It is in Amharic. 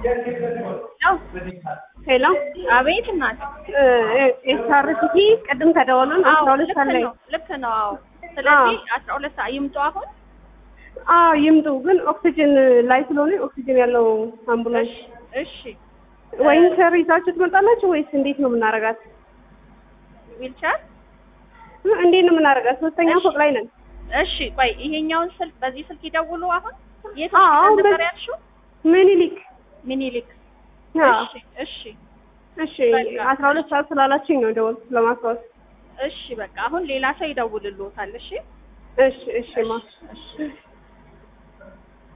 ሄሎ አቤት እናት። ኤስአርሲቲ ቅድም ተደወሉን አስራ ሁለት ልክ ሰዓት ላይ ነው ልክ ነው። አዎ ስለዚህ አስራ ሁለት ሰዓት ይምጡ አሁን። አዎ ይምጡ። ግን ኦክሲጅን ላይ ስለሆነ ኦክሲጅን ያለው አምቡላንስ እሺ ወይም ቸር ይዛችሁ ትመጣላችሁ ወይስ እንዴት ነው የምናረጋት? ዊልቸር እንዴት ነው የምናረጋት? ሶስተኛ ፎቅ ላይ ነን። እሺ ቆይ ይሄኛውን ስልክ በዚህ ስልክ ይደውሉ አሁን። የት አዎ፣ ሆስፒታል አሁን ነበር በዚህ- ያልሽው? ምኒልክ ሚኒሊክ። አዎ። እሺ እሺ እሺ አስራ ሁለት ሰዓት ስላላችኝ ነው ደወልኩት ለማስታወስ። እሺ በቃ አሁን ሌላ ሰው ይደውልልዎታል። እሺ እሺ እሺ ማ እሺ